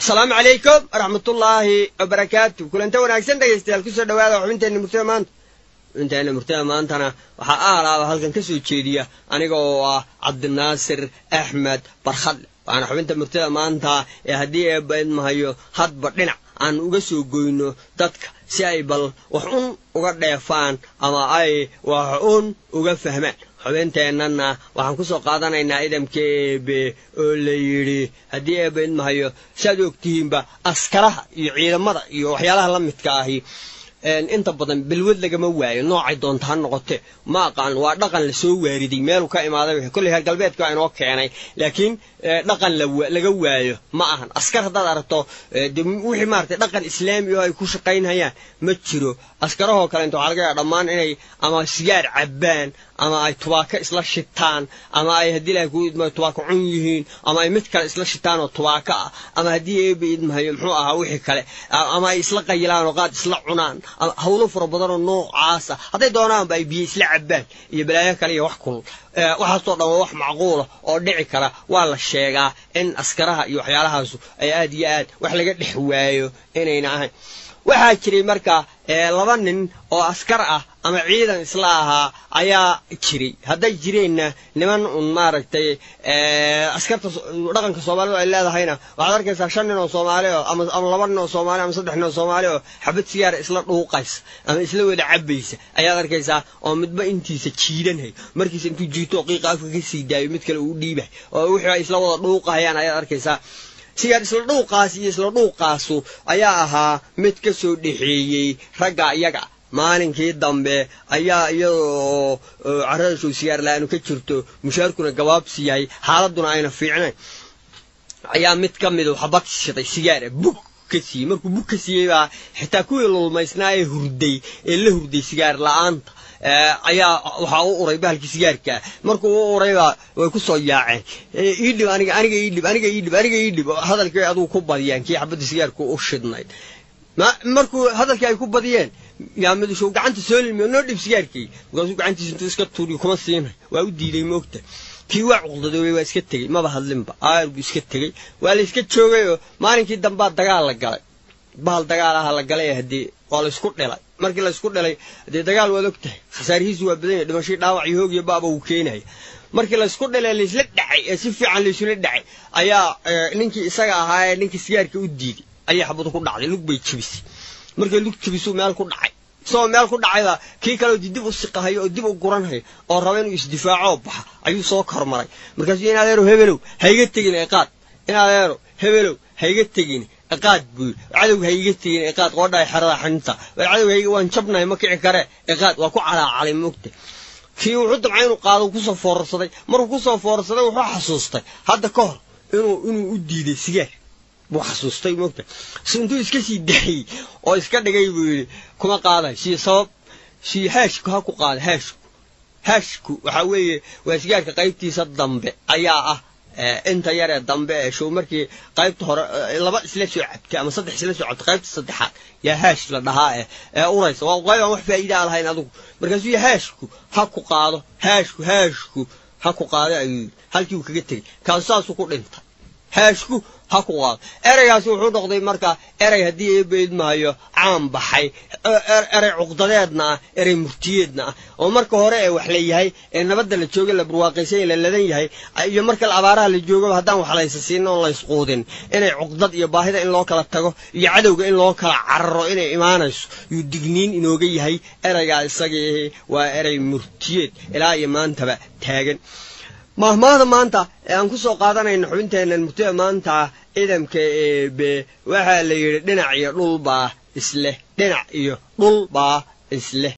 asalaamu calaykum waraxmatullaahi wabarakaatu kulanta wanaagsan dhegaystayaal kusoo dhawaada xubinteenna murtada maanta xubinteenna murtada maantana waxaa aalaaba halkan ka soo jeediya aniga oo ah cabdinaasir axmed barkhadle waana xubinta murtada maanta ee haddii eebba idmahayo hadba dhinac aan uga soo goyno dadka si ay bal wax un uga dheefaan ama ay wax un uga fahmaan xubeynteennana waxaan ku soo qaadanaynaa idamka eebe oo la yidhi haddii eebba idmahayo saaad ogtihiinba askaraha iyo ciidamada iyo waxyaalaha la midka ahi inta badan belwad lagama waayo noocay doonta ha noqote ma aqaan waa dhaqan lasoo waariday meeluu ka imaaday kolley heer galbeedka waa inoo keenay laakiin dhaqan laga waayo ma ahan askar haddaad aragto de wixii maaragtay dhaqan islaami oo ay ku shaqaynhayaan ma jiro askarahoo kale inta waxaa laga yaaba dhammaan inay ama sigaar cabbaan ama ay tubaako isla shitaan ama ay haddii ilahay ku idmayo tubaako cun yihiin ama ay mid kale isla shitaan oo tubaako ah ama haddii eeba idmahayo muxuu ahaa wixii kale ama ay isla qayilaan oo qaad isla cunaan hawlo fara badanoo noocaasa hadday doonaanba ay biyo isla cabbaan iyo balaayo kale iyo wax kulul waxaasoo dhan waa wax macquula oo dhici kara waa la sheegaa in askaraha iyo waxyaalahaasu ay aad iyo aad wax laga dhex waayo inayna ahayn waxaa jiray marka laba nin oo askar ah ama ciidan isla ahaa ayaa jiray hadday jireenna niman un maaragtay askarta dhaqanka soomaalida ay leedahayna waxaad arkaysaa shan nin oo soomaali oo ama laba nin oo soomaali ama saddex nin oo soomaali oo xabad sigaara isla dhuuqaysa ama isla wada cabbaysa ayaad arkaysaa oo midba intiisa jiidanhay markiisa intuu jiito oo qiiqa afka ka sii daayo mid kale uu dhiibay oo wixii ay isla wada dhuuqahayaan ayaad arkaysaa sigaar isla dhuuqaas iyo isla dhuuqaasu ayaa ahaa mid ka soo dhexeeyey ragga iyaga maalinkii dambe ayaa iyadoo carradashow sigaar la-aanu ka jirto mushaarkuna gabaabsi yahay xaaladduna ayna fiicnayn ayaa mid ka midu xabad shiday sigaara bug ka siiyey markuu bug ka siiyey baa xitaa kuwii lulmaysnaa ee hurday ee la hurday sigaar la-aanta ayaa waxaa u uray bahalkii sigaarkaa markuu u uraybaa way ku soo yaaceen iidhib aniga aniga iidhib aniga iidhib aniga iidhib hadalkii adugu ku badiyaan kii xabadda sigaarku u shidnayd markuu hadalkii ay ku badiyeen yaa midushow gacanta soo limiyo noo dhib sigaarkii markaasuu gacantiisa intuu iska tuuriyo kuma siinay waa u diiday moogta kii waa cuqdadoobay waa iska tegey maba hadlinba aar buu iska tegey waa la iska joogayoo maalinkii dambaa dagaal la galay bahal dagaal aha la galay haddii waa la isku dhilay markii la isku dhilay haddee dagaal waad og tahay khasaarihiisu waa badan yahy dhimashii dhaawac iyo hoog iyo baaba uu keenaya markii laysku dhilay laysla dhacay ee si fiican laysula dhacay ayaa ninkii isaga ahaa ee ninkii sigaarka u diiday ayay xabadu ku dhacday lug bay jebisay markay lug jebisuu meel ku dhacay isagoo meel ku dhacayba kii kaleo dib u siqahayo oo dib u guranhayo oo raba inuu isdifaacoo baxa ayuu soo kormaray markaasuu in adeero hebelow hayga tegin eeqaad in adeero hebelow hayga tegin eqaad buu cadowga hayga tegin eqaad qoodhaay xerada xaninta war cadowga hayga waan jabnahay ma kici kare eqaad waa ku calaacalay moogta kii wuxuu damcay inuu qaado kusoo foorarsaday markuu kusoo foorarsaday wuxuu xasuustay hadda ka hor inuu inuu u diiday sigaar buu xasuustay moogta si intuu iska sii daayey oo iska dhigay buu yidhi kuma qaaday sii sabab sii haashku ha ku qaada haashku haashku waxaa weeye waa sigaarka qaybtiisa dambe ayaa ah inta yaree dambe ee show markii qaybta hore laba isla soo cabtay ama saddex isla soo cabtay qaybta saddexaad yaa haash la dhahaa eh ee uraysa waa qaybaan wax faa'iidaa lahayn adigu markaasuu ya haashku ha ku qaado haashku haashku ha ku qaado ayuu yidhi halkii uu kaga tegey kaasu saasuu ku dhintay haashku ha ku qaado ereygaasi wuxuu noqday marka erey haddii eebaidmahayo caan baxay erey cuqdadeedna ah erey murtiyeedna ah oo marka hore ee wax la yahay ee nabadda la jooga la barwaaqaysanya la ladan yahay iyo marka abaaraha la joogaba haddaan wax laysa siinin oon laysquudin inay cuqdad iyo baahida in loo kala tago iyo cadowga in loo kala cararo inay imaanayso yuu digniin inooga yahay ereygaa isagii waa erey murtiyeed ilaa iyo maantaba taagan mahmaahda maanta ee aan ku soo qaadanayno xubinteennan murtida maanta ciidamka eebe waxaa la yidhi dhinac iyo dhulbaa isleh dhinac iyo dhulbaa isleh